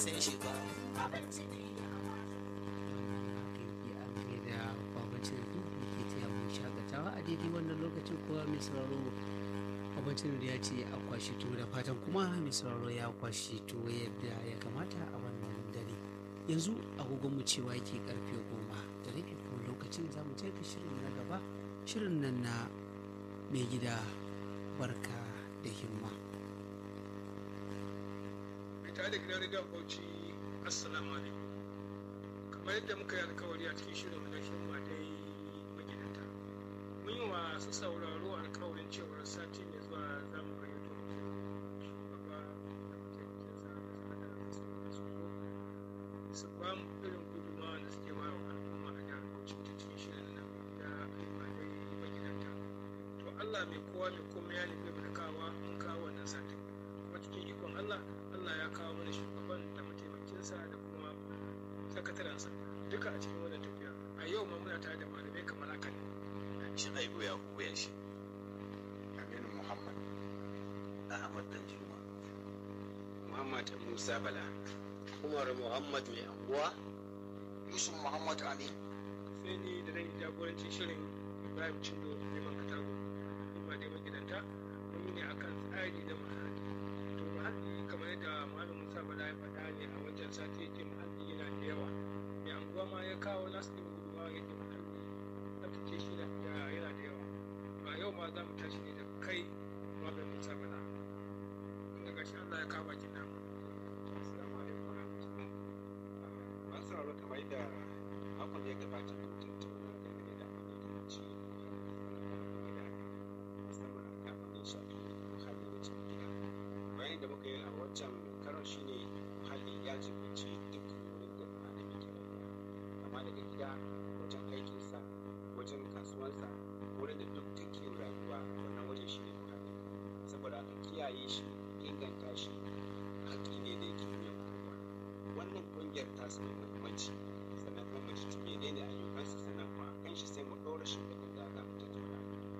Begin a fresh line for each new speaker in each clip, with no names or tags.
san shi ba abinci ne ya
da babancin da ke taya mu shakatawa a daidai wannan lokacin kowa mai sauraro babancin da ya ce a kwashi tuwo da fatan kuma mai sauraro ya kwashi tuwo yadda ya kamata a wannan dare yanzu agogon mu cewa yake karfe goma da rabi kuma lokacin za mu jefa shirin na gaba shirin nan na mai gida barka da himma
mai tare da gidan rediyon bauchi assalamu alaikum kamar yadda muka yi alkawari a cikin shirin na himma dai magidanta mun yi wa su sauraro alkawarin cewar sati mai zuwa za mu gayyato shugaba da mataimakinsa da sanada da sauran su zo su ba mu irin gudunmawa da suke ba wa al'umma a jihar bauchi ta cikin shirin nan da himma dai magidanta to allah mai kowa mai komai ya nufi mu da kawa mun kawo wannan satin kuma cikin ikon allah allah ya kawo mana shugaban da mataimakinsa da kuma sakatarensa duka a cikin wannan tafiya a yau ma muna tare da malamai kamar haka ne
shi aibu ya koya shi
aminu muhammad
ahmad dan juma
muhammad musa bala
umar muhammad mai anguwa yusuf muhammad amin
sai ni da zan yi jagorancin shirin ibrahim cindo neman katago kuma dai magidanta mun yi ne akan tsari da muhalli to muhalli kamar yadda malam musa bala ya faɗa ne a wancan sati yake muhalli yana da yawa mai anguwa ma ya kawo nasu ɗin gudunmawa yake muhalli tsaftace shi da yana da yawa ba yau ma za mu tashi ne da kai malam musa bala daga shi allah ya kawo bakin namu assalamu alaikum wa rahmatullahi
an sauraro kamar yadda makon da ya gabata mun tattauna dangane da abin da ya ci gida musamman a abin da ya shafi muhalli da cikin gida bayan da muka yi a wancan karon shine muhalli ya jibinci duk wurin da ɗan adam yake rayuwa kama daga gida wajen aikinsa wajen kasuwansa wurin da duk take rayuwa wannan wajen shi ne muhalli saboda aka kiyaye shi inganta shi haƙƙi ne da yake wuyan kowa wannan ƙungiyar ta su mai muhimmanci sannan kuma mu ji menene ayyukansu sannan kuma a kan shi sai mu ɗora shi da da za mu tattauna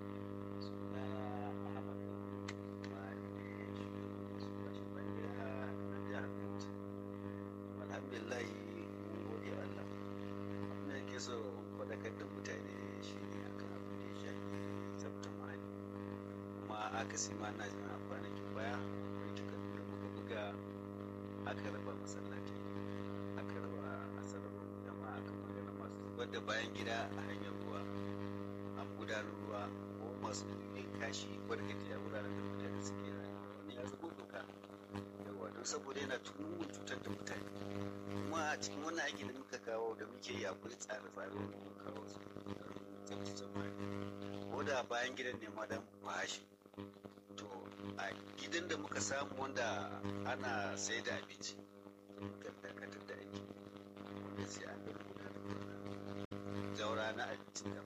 sunana ahmad kuma ne shugaban su bashi bangira na jihar bauchi alhamdulillah mun gode allah abin da ke so faɗakar da mutane shi ne akan abin da ya shafi tsaftar muhalli kuma akasi ma na jin a kwanakin baya akwai takardu da muka buga aka raba masallaci aka raba asarar jama'a aka magana masu zubar da bayan gida a hanyar ruwa a gudanar ruwa ko masu yin kashi barkati a wuraren da mutane suke rayuwa wani ya zubo doka yawa don saboda yana tunuwar cutar da mutane kuma a cikin wannan aiki da muka kawo da muke yi akwai tsare-tsare wanda muka kawo su tsaftace muhalli ko da bayan gidan ne ma dan bashi to a gidan da muka samu wanda ana sai da abinci muka dakatar da aiki wanda sai an ga gudanar da jaura na abinci da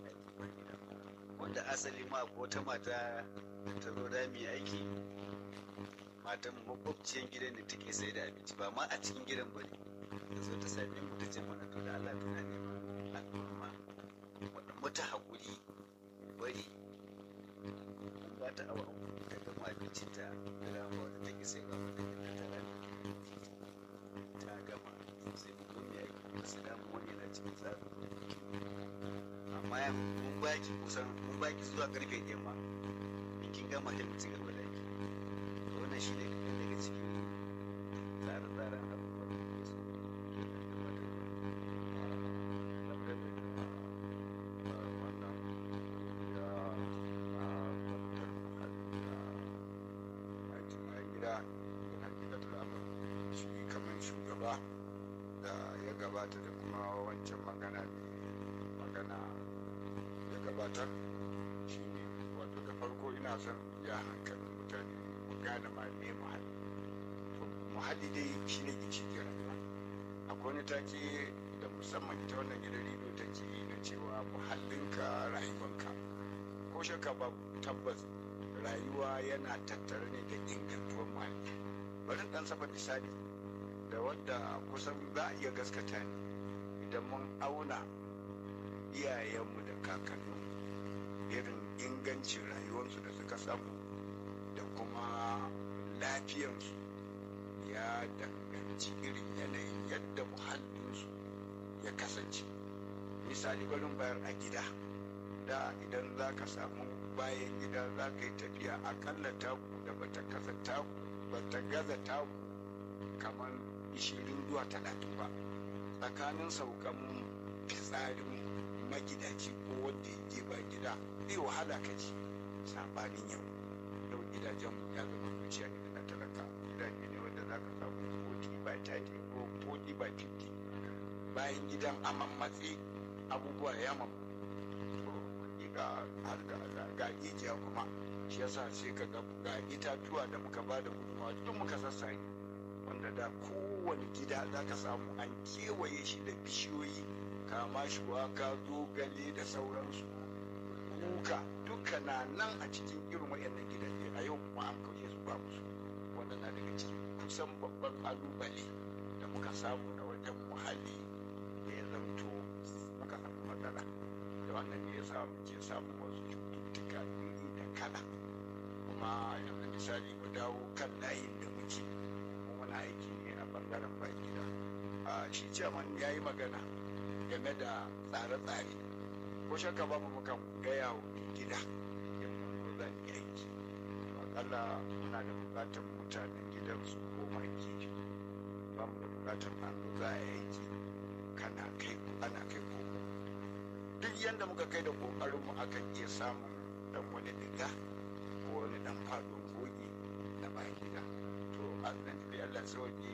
wanda asali ma ko wata mata da ta zo da mai aiki matan makwabciyan gidan da take sai da abinci ba ma a cikin gidan bane ta zo ta same mu ta ce mana to da Allah tana neman al'umma wadda mata haƙuri bari an ba ta awa uku ta gama abincin ta da rama wadda take sai ba mata da ta rana ta gama sai mu zo mai aiki kuma su damu wani yana cikin tsarin amma ya mun baki kusan mun baki zuwa karfe ɗaya ma in kin gama sai mu ci gaba da aiki to wannan shi ne kaɗan daga cikin tsare-tsaren abubuwan da ke so
gida hakikatar abin shi kamar shugaba da ya gabata da kuma wancan magana ne magana ya gabatar shi ne wato da farko ina son ya hankalin mutane mu gane ma me muhalli to muhalli dai shi ne ginshiƙin rayuwa akwai wani take da musamman ita wannan gidan rediyo take yi na cewa muhallinka rayuwanka ko shakka ba tabbas rayuwa yana tattare ne da ingantuwar muhalli bari dan saba misali da wanda kusan za a iya gaskata ne idan mun auna iyayenmu da kakanninmu irin ingancin rayuwarsu da suka samu da kuma lafiyansu ya danganci irin yanayin yadda muhallinsu ya kasance misali barin bayar a gida da idan za ka samu bayan gida za ka yi tafiya akalla taku da bata kasa taku bata gaza taku kamar ishirin zuwa talatin ba tsakanin saukan fitsarin magidaci ko wanda ya je ba gida zai wahala ka ji sabanin yau yau gidajen ya zama zuciya ne na talaka gidaje ne wanda za ka samu 40 by 30 ko 40 by 50 bayan gidan a mammatse abubuwa ya mamu to ga har ga ga ijiya kuma shi yasa sai ka ga ga itatuwa da muka ba da gudunmawa duk muka sassare wanda da kowane gida za ka samu an kewaye shi da bishiyoyi kama shi waka zogale da sauransu kuka duka na nan a cikin irin waɗannan gidaje a yau kuma an kauye su babu su wannan na daga cikin kusan babban kalubale da muka samu na wajen muhalli da ya zamto muka samu matsala da wannan ne ya sa muke samun wasu cututtuka iri da kala kuma yanzu misali mu dawo kan layin da muke muna aiki ne a bangaren baki da a shi ciyaman ya yi magana game da tsare-tsare ko shakka babu mukan gaya wa gida in mun zo za mu yi aiki akalla muna da bukatar mutanen gidan su koma gefe ba mu da bukatar an zo za a yi aiki kana kai ana kai koko duk yadda muka kai da kokarin mu akan iya samun dan wani diga ko wani dan fadon goge na bayan gida to an nan da Allah sauke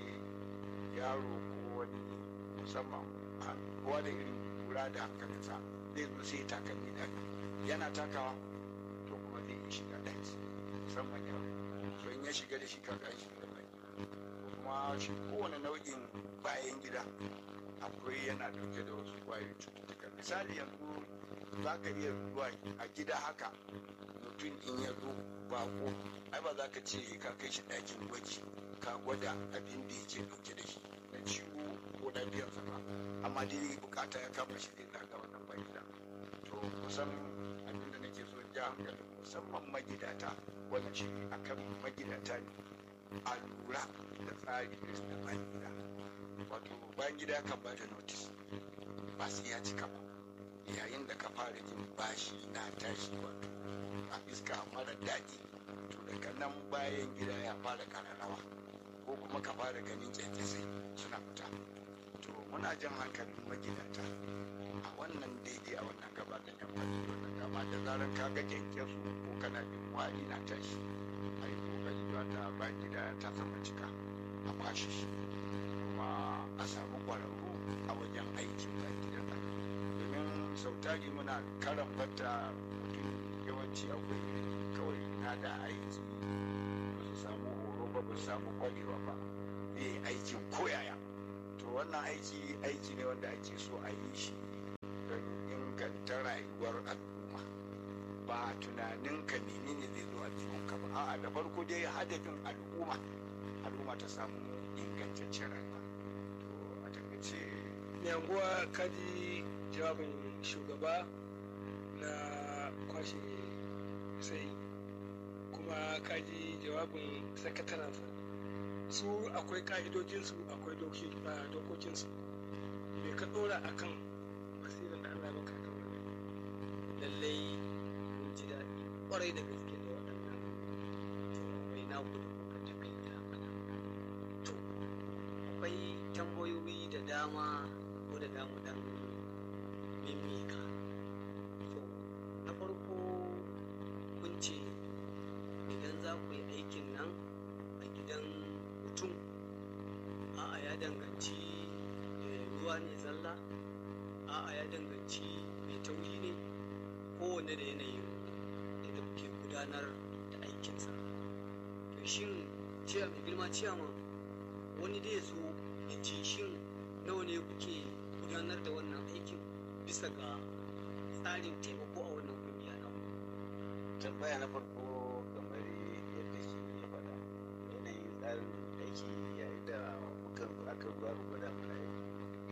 yaro ko wani musamman kowa da irin kura da hankalinsa zai zo sai takalmi da yana takawa to kuma zai yi shiga daji musamman yaro to in ya shiga da shi kaga shi da bai kuma shi kowane nau'in bayan gida akwai yana dauke da wasu kwayoyin cututtuka misali yanzu za ka iya zuwa a gida haka mutum in ya zo bako ai ba za ka ce ka kai shi ɗakin gwaji ka gwada abin da yake dauke da shi na ciwo ko lafiyarsa ba amma dai bukata ya kama shi zai zaga wannan bai gida to kusan abin da nake so ja hankali musamman magidata wannan shi akan magidata ne a lura da tsari da bayan gida wato bayan gida kan ba da notice ba sai ya cika ba yayin da ka fara jin bashi na tashi wato a iska mara daɗi to daga nan bayan gida ya fara kararrawa ko kuma ka fara ganin kyankyasai suna fita to muna jan hankalin magidanta a wannan daidai a wannan gaba da yan fadi wannan gaba da zarar ka ga kyankyasu ko kana jin wari na tashi a yi kokari ba ta ba gida ta sama cika a kwashe shi kuma a samu kwararru a wajen aikin ba gida domin sau tari muna karan fata mutum yawanci akwai kawai na da aiki ba su samu horo ba ba su samu kwarewa ba zai yi aikin koyaya to wannan aiki aiki ne wanda ake so a yi shi don inganta rayuwar al'umma ba tunanin ka menene zai zo a ka ba a'a da farko dai hadafin al'umma al'umma ta samu ingantaccen rayuwa to a takaice
yanguwa kaji jawabin shugaba na kwashe sai kuma kaji jawabin sakataransa su akwai ka'idojinsu akwai dokokinsu me ka dora akan basirin da Allah baka ta wani
lallai mun ji daɗi ƙwarai da gaske da waɗannan jawabai na ku da kuka takaita mana to akwai tambayoyi da dama ko da damu dan mimika to na farko kun ce idan za ku yi aikin nan a gidan mutum a'a ya danganci ruwa ne zalla a'a ya danganci mai tauri ne kowane da yanayin yadda kuke gudanar da aikinsa to shin ciya mai girma ciyama wani da ya zo ya ce shin nawa ne kuke gudanar da wannan aikin bisa ga tsarin taimako a wannan kungiya na
tambaya na farko kamar yadda shi ya faɗa yanayin tsarin aiki yayin da muka aka ruwa gwada mana aiki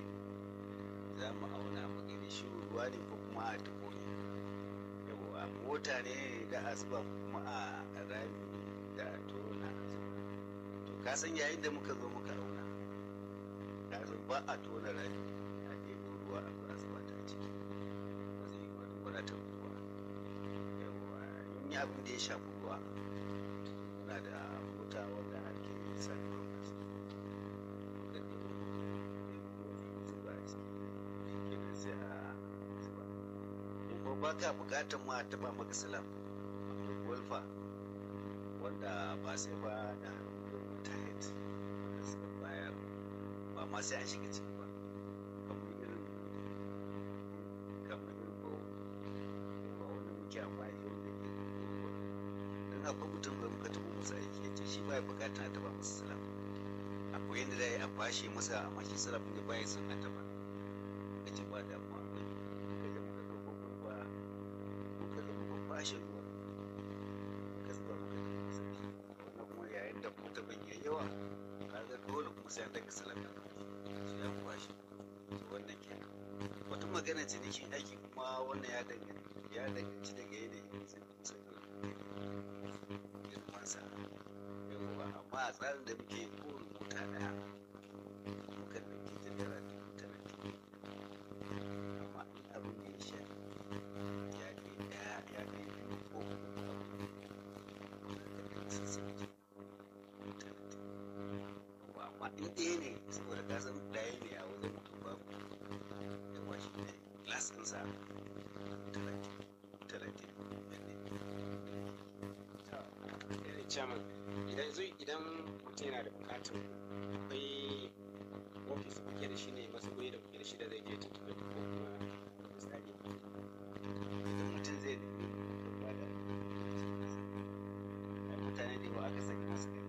za mu auna mu gani shi ruwa ne ko kuma a tuko ne yawa mota ne da asuba kuma a rami da tona to ka san yayin da muka zo muka auna ka san ba a tona rami a ɗebo ruwa a ba zuba ta ciki ba zai yi wani wadatar ruwa yawa in yi abin da ya shafi ruwa muna da mota wanda ake sa purpose kan ɗebo ɗebo zuba a ciki kenan sai a zuba kuma ba ka buƙatar ma a taɓa maka salam akwai golfa wanda ba sai ba da mutane wanda suka bayar ba ma sai an shiga ciki ba kamar irin kamar irin ko ba wanda muke amfani da wanda ke don akwai mutum da muka taɓa masa aiki ya ce shi ba ya buƙatar a taɓa masa salam akwai yadda za a yi a fashe masa amma shi salam ne ba ya son a taɓa ka ce ba damuwa ka je muka ɗauko kurba muka zo muka fashe ruwa ka zuba muka je masa wannan kuma yayin da kuma ban yayi yawa kaga dole kuma sai an daga salam su ya kwashe to wannan kenan wata magana ce da shi aiki kuma wannan ya danganci ya danganci daga yanayin sai kusa girman sa yawa amma a tsarin da muke ko rubuta daya muka dauki ta naira dubu talatin amma in abin da ya shafi ya kai daya ya kai biyu ko uku abin da ka kai sassauci dubu talatin amma in ɗaya ne saboda ka san ɗaya ne a wajen mutum babu yawa shi ne glass ɗinsa talatin talatin
Eh, chairman idan zo idan mutum yana da bukatar akwai ofis da kuke da shi ne masu guri da kuke da shi da zai je tuntuɓe ko kuma misali
idan mutum zai nemi ba da ai mutane da yawa aka saki masu